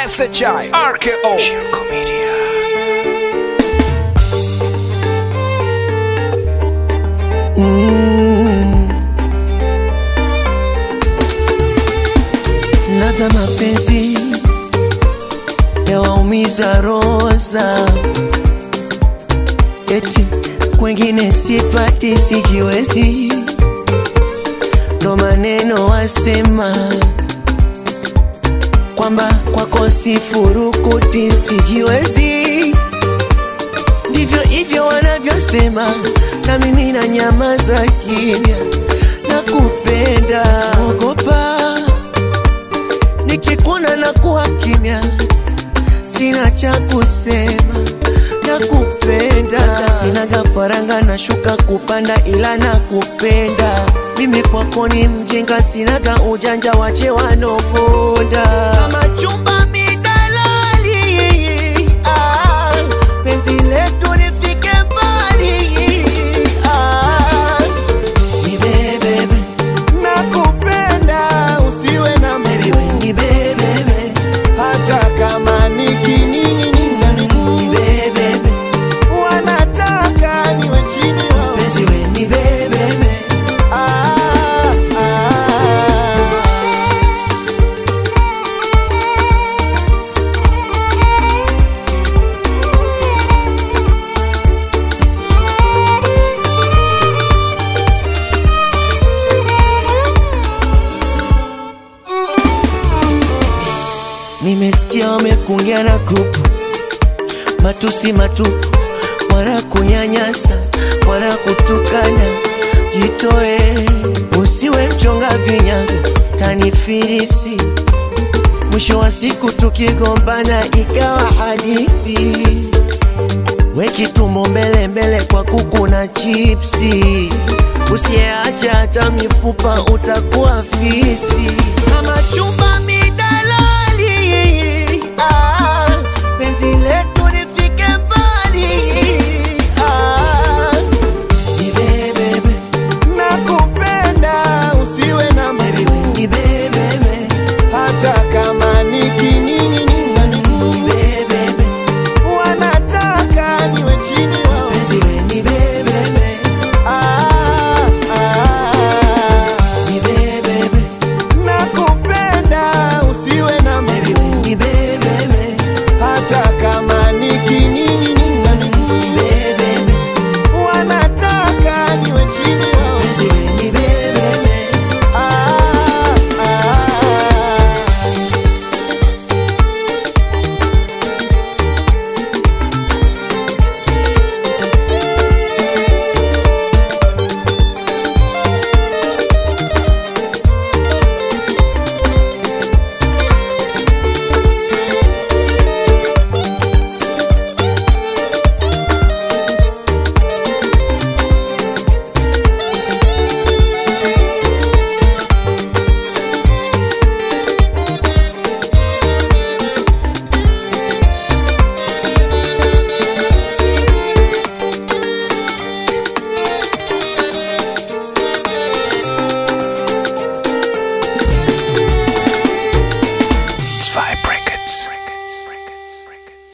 SHI RKO Shirko Media ladha mapenzi yawaumiza roza, eti kwengine sipati, sijiwezi, ndo maneno wasema kwamba kwako sifurukuti, sijiwezi, ndivyo hivyo wanavyosema, na mimi na nyamaza kimya, nakupenda, ogopa nikikuona na kuwa kimya, sina cha kusema, nakupenda. Sinaga faranga na shuka kupanda, ila nakupenda. Mimi kwako ni mjinga, sinaga ujanja, wache wanoponda kama chumba midalali. Ah, penzi letu lifike mbali. Ah, nibebebe nakupenda usiwe na Baby, we nibebebe hata kama nikining'iniza miguu nibebebe wanataka niwe chini yao. Penzi we nibebebe Ah, ah. Nimesikia wamekungia na grupu matusi matupu, wana kunyanyasa, wana kutukana. Jitoe, usiwe mchonga vinyago, tanifirisi. Mwisho wa siku tukigombana ikawa hadithi. Weki tumbo mbele mbele kwa kuku na chipsi, usiyeacha hata mifupa utakuwa fisi kama chumba